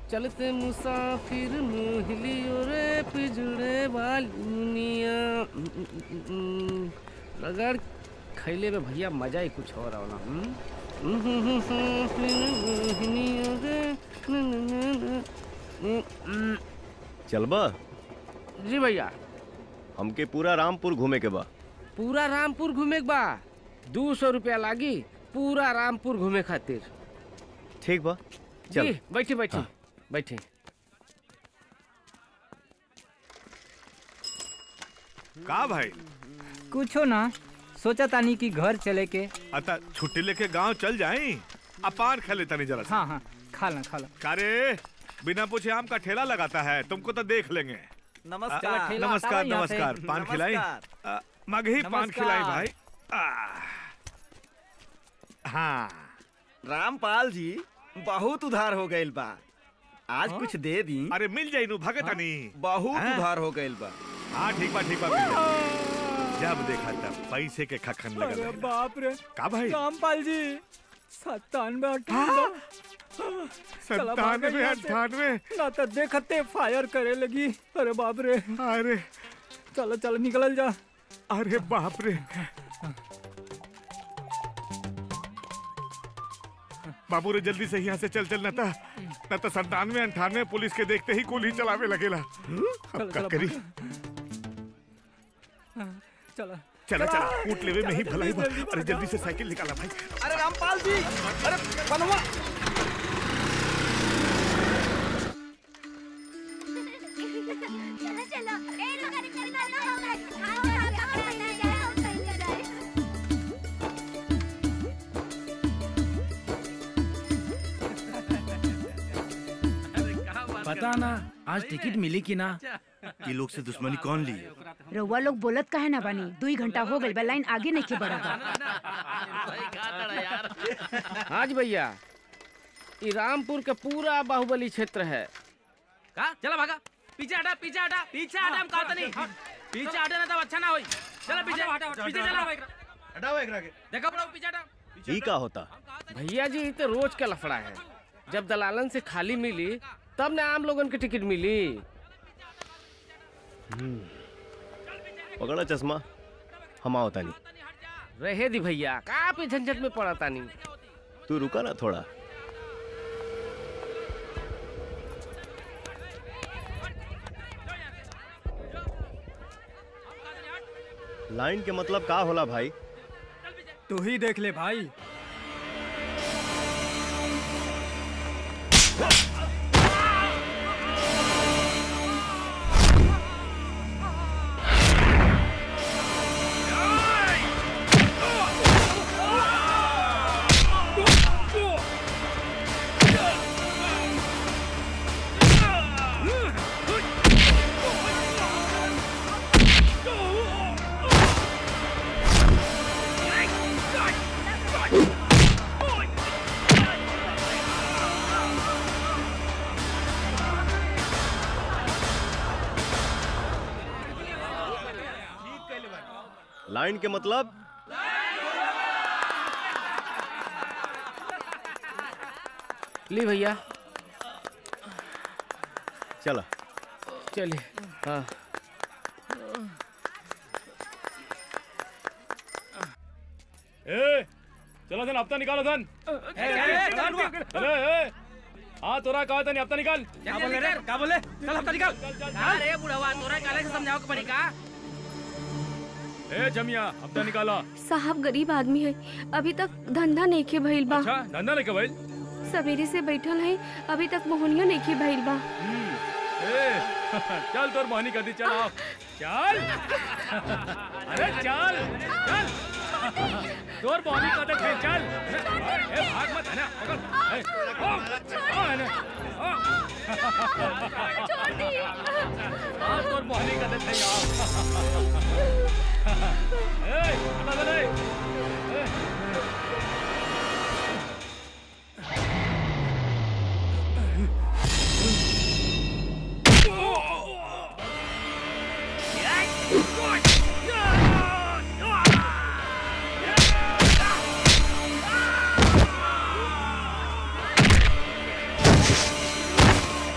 चलते मुसाफिर मोहलियो रे पिजड़े वाली दुनिया रगड़ खैले में भैया मजा ही कुछ और आवला हम्म? चलबा जी भैया हमके पूरा रामपुर घूमे के बा पूरा रामपुर घूमे के बा दू सौ रुपया लागी पूरा रामपुर घूमे खातिर ठीक बा चल जी बैठी बैठी बैठी का भाई कुछो ना सोचा तानी कि घर चले के अता छुट्टी लेके गांव चल जाए अपान खा लेता नहीं जरा सा। हाँ हाँ खा ला खा ला कारे बिना पूछे आम का ठेला लगाता है तुमको तो देख लेंगे नमस्कार। आ, ठेला नमस्कार हटाओ यहाँ से। नमस्कार पान खिलाई नमस्कार। आ, मगही पान नमस्कार। खिलाई भाई आ, हाँ रामपाल जी बहुत उधार हो गइल बा आज हाँ? कुछ दे दी अरे मिल जाई नु भगत नहीं बहुत हाँ? उधार हो गइल बा हाँ ठीक बा ठीक बा मिल जाई। जब देखा तब पैसे के खखन लगल अरे रहेला। बाप रे का भाई रामपाल जी सत्तानवे अट्ठानवे चला भागो सत्तानवे यहाँ से। अट्ठानवे ना तो देखते फायर करे लगी अरे बाप रे अरे चलो चलो निकल जा अरे बाप रे बाबू रे जल्दी से यहाँ से चल चल नता न तो संतानवे अंठानवे पुलिस के देखते ही गोली चलावे लगेला अब का चलो, करी चलो चला चला कूट लेवे में ही भलाई बा जल्दी अरे जल्दी से साइकिल निकाला भाई अरे रामपाल जी अरे बनवा चलो चलो ए लोग अरे चल चल हो गए आओ आओ आओ नहीं जाए आओ नहीं जाए पता ना आज टिकट मिली कि ना ये लोग से दुश्मनी कौन ली रउआ लोग बोलत काहे ना बानी दुई घंटा हो गइल बा लाइन आगे नहीं के बढ़ा हाँ जी भैया ई रामपुर के पूरा बाहुबली क्षेत्र है का चला भागा पीछे हटा पीछे हटा पीछे हटा हम कहते नहीं पीछे हटे ना तब अच्छा ना होई चला पीछे पीछे चला हटाओ एकरा के देखो बड़ा पीछे हटा ई का होता भैया जी ई तो रोज का लफड़ा है जब दलालन से खाली मिली तब ना आम लोगन के टिकट मिली पकड़ा चश्मा हम आओ तानी रहे दी भैया का पे झंझट में पड़ा तानी तू रुका ना थोड़ा लाइन के मतलब का होला भाई तू ही देख ले भाई लाइन के मतलब ली भैया चला चलिए हाँ ए चलो सन हफ्ता निकालो सन अरे ए हाँ तोरा कहा था नहीं हफ्ता निकाल क्या बोले रे क्या बोले चल हफ्ता निकाल अरे बुढ़वा तोरा काले से समझाओ के पड़ी का ए जमिया हफ्ता निकाला साहब गरीब आदमी है अभी तक धंधा नहीं के भइल बा अच्छा धंधा लेके भाई सवेरे से बैठल है अभी तक मोहनियो नहीं के भइल बा ए चल तोर मोहनी कर दी चल आओ चल अरे चल चल तोर मोहनी कर दे चल ए भाग मत है ना पकड़ ए ओ ओ है ना ओ छोड़ दी हाँ तोर मोहनी कर दे आओ ए हटा दे ए Oh!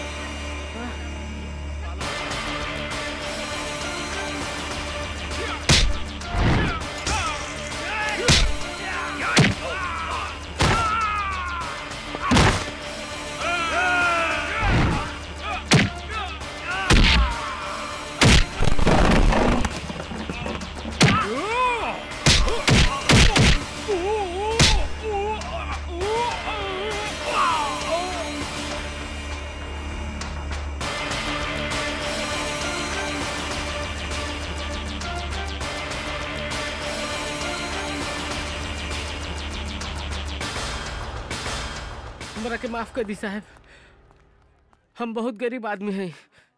हमरा के माफ कर दी साहब हम बहुत गरीब आदमी हैं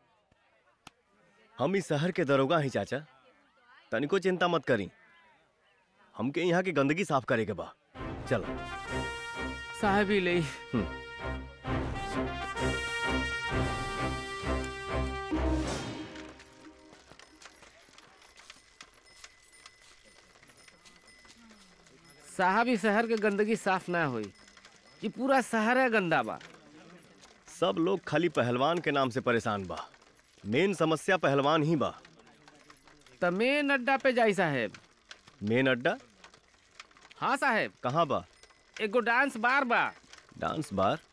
हम इस शहर के दरोगा ही चाचा तनिको चिंता मत करी हमके यहाँ की गंदगी साफ करे के बा चलो साहब ही ले साहब ही शहर के गंदगी साफ ना होई ये पूरा शहर है गंदा बा सब लोग खाली पहलवान के नाम से परेशान बा मेन समस्या पहलवान ही बा त मेन अड्डा पे जाई साहेब मेन अड्डा हाँ साहेब कहाँ बा एगो डांस बार बा डांस बार